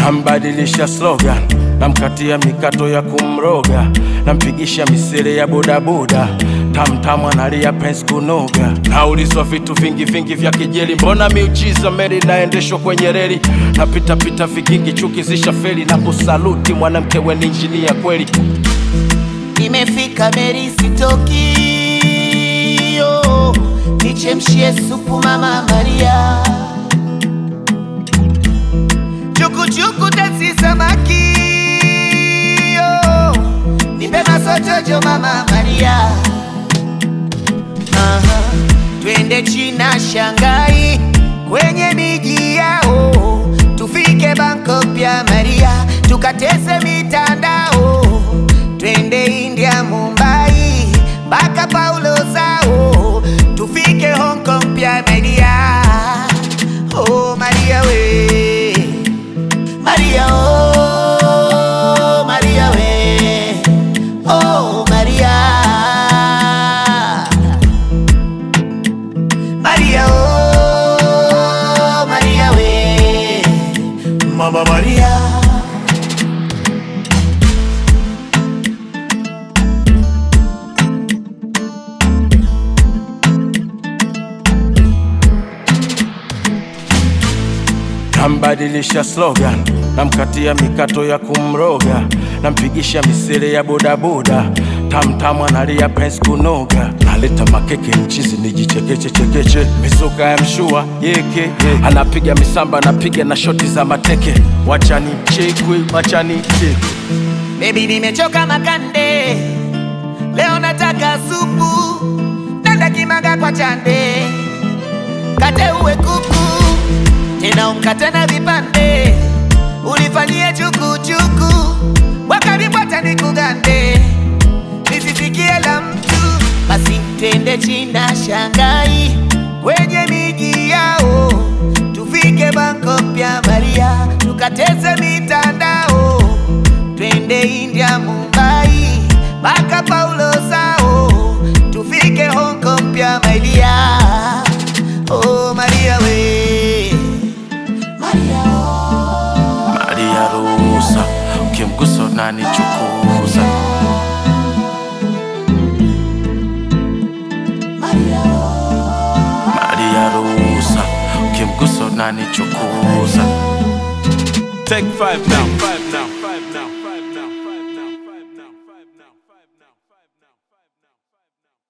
Nambadilisha slogan, namkatia mikato ya kumroga, nampigisha misere ya bodaboda, tamtamu analia pens kunoga. Naulizwa vitu vingi vingi vya kijeli, mbona miujiza meli naendeshwa kwenye reli, napita pita vigingi chuki zisha feli, na kusaluti mwanamke we ni injinia kweli. Nimefika Meri sitoki, yo, nichemshie supu mama Maria, chukuchuku tasi samaki, yo, nipe masotojo mama Maria, Aha, twende China Shanghai, kwenye miji yao, tufike Bangkok pia Maria, tukatese mitandao twende India, Mumbai mpaka Paulo zao, tufike Hong Kong pia Maria. Oh Maria we, Maria oh Maria we, oh Maria, Maria oh Maria we, Mama Maria. Nambadilisha slogan, namkatia mikato ya kumroga, nampigisha misere ya bodaboda, tamtamu analia pens kunoga, naleta makeke mchizi nijichekeche chekeche, mizuka ya mshua yeke ye. anapiga misamba, anapiga na shoti za mateke, wachani chekwe, wachani chekwe. Baby nimechoka makande, leo nataka supu, nenda kimaga kwa chande, kate uwe kuku, tena umkate na vipande, ulifanyie chukuchuku, wakaribwata nikugande, nisisikie la mtu, basi twende China Shanghai, kwenye miji yao, tufike Bangkok pia Maria, tukateze mitandao twende India, Mumbai mpaka Paulo zao, tufike Hong Kong pia Maria. Oh Maria we, Maria oh. Maria ruhusa, ukimgusa unanichukuza. Maria oh. Maria ruhusa, ukimgusa unanichukuza. Take five now.